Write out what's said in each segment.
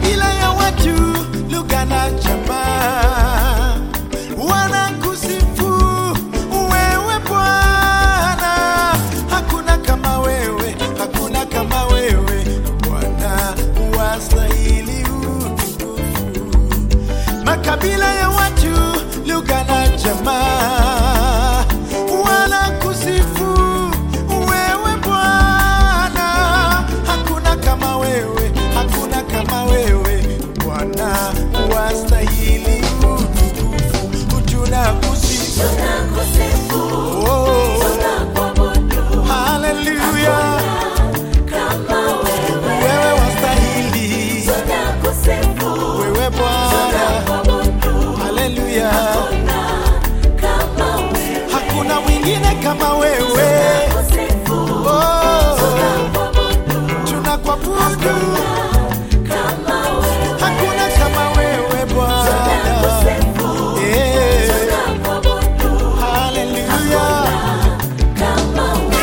makabila ya watu, lugha na jamaa wanakusifu wewe Bwana. Hakuna kama wewe, hakuna kama wewe Bwana, wastahili utukufu. Makabila ya watu, lugha na jamaa wanakusifu wewe Bwana. Hakuna kama wewe, hakuna kama wewe Bwana, wastahili utukufu. Tunakusifu Tunakusifu, oh, tunakuabudu haleluya, kama wewe. wewe wastahili, Tunakusifu, wewe Bwana, tunakuabudu haleluya, kama wewe. hakuna mwingine kama wewe Tunakusifu, oh, tunakuabudu tunakuabudu kama wewe. hakuna kama wewe Bwana, Tunakusifu, eh, tunakuabudu haleluya. kama wewe.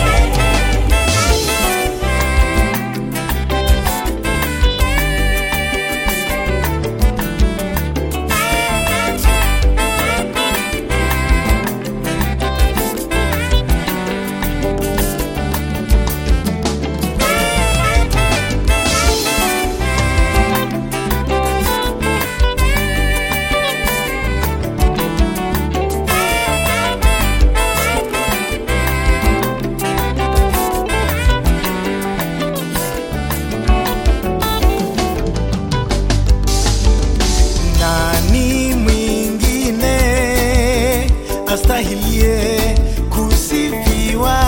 Nani mwingine astahilie kusifiwa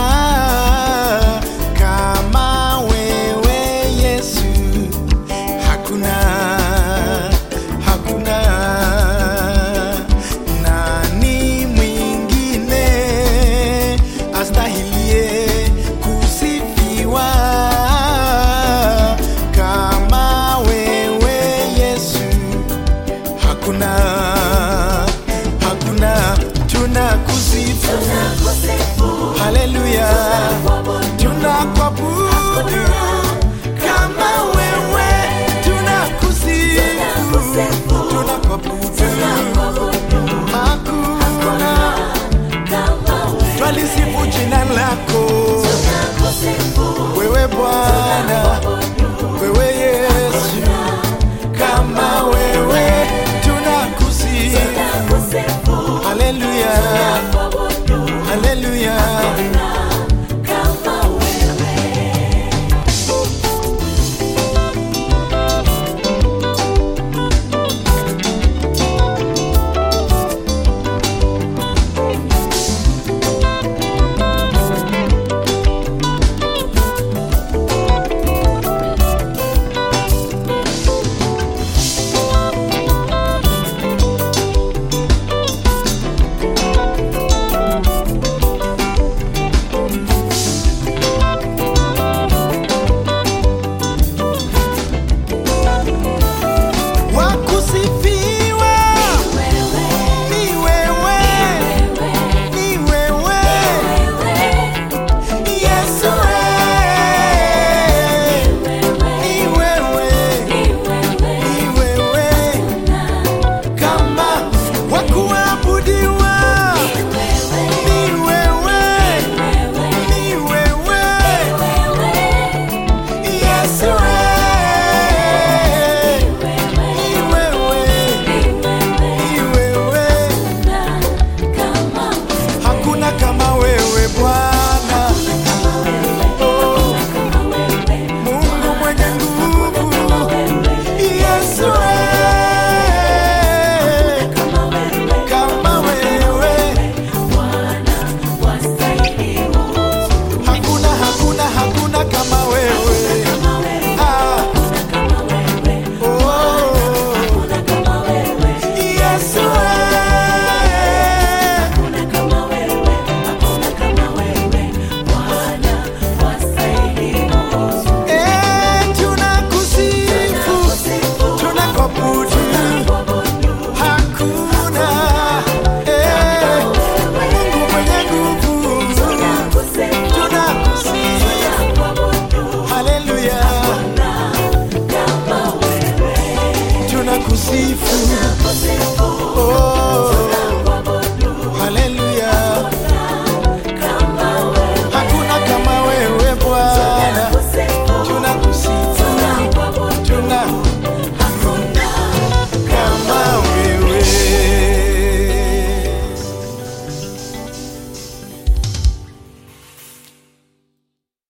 kama wewe Yesu? Hakuna, hakuna. Nani mwingine astahilie kusifiwa kama wewe Yesu? Hakuna, hakuna. Tunakusifu, Tunakusifu, haleluya, tunakuabudu kama wewe, tunakusifu tunakusifu,